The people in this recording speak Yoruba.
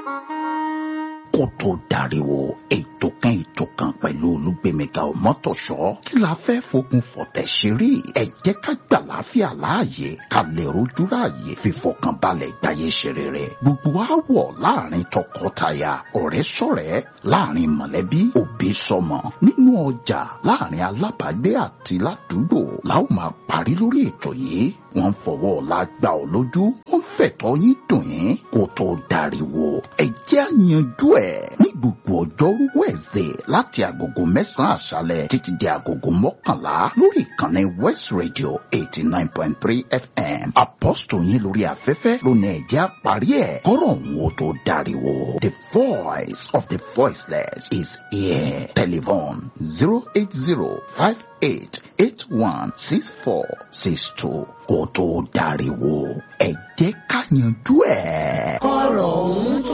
kó tó dariwo ètò kan ètò kan pẹ̀lú olúgbèmíga ọmọtọ̀ṣọ́ kí la fẹ́ fogun fọ̀tẹ̀ ṣeré ẹ jẹ́ ká gbà láfíà láàyè ká lè rojú ráàyè fífọkànbalẹ̀ gbáyé ṣeré rẹ̀ gbogbo àwọ̀ láàrin tọkọtaya ọ̀rẹ́ sọ̀rẹ́ láàrin mọ̀lẹ́bí òbí sọmọ nínú ọjà láàrin alábàágbé àti ládùúgbò la ó máa parí lórí ètò yìí wọ́n fọwọ́ ọ̀la gbà ọ́ lójú wọ́n fẹ̀tọ́ yín dùn yín kó tó dariwo ẹ jẹ́ àyànjú ẹ̀ ní gbogbo ọjọ́rú wẹ̀ẹ́sẹ̀ láti agogo mẹ́sàn-án àṣálẹ̀ títí di agogo mọ́kànlá lórí ìkànnì West Radio eighty nine point three FM apọ́sítọ̀ yín lórí afẹ́fẹ́ lónìí ẹ jẹ́ àparí ẹ̀ kọ́rọ̀ òun ó tó dariwo the voice of the voiceless is here telephone zero eight zero five eight eight one six four six two kó tó dariwo ẹ jẹ́ ká yanjú ẹ̀. kọ́rọ̀ òun tó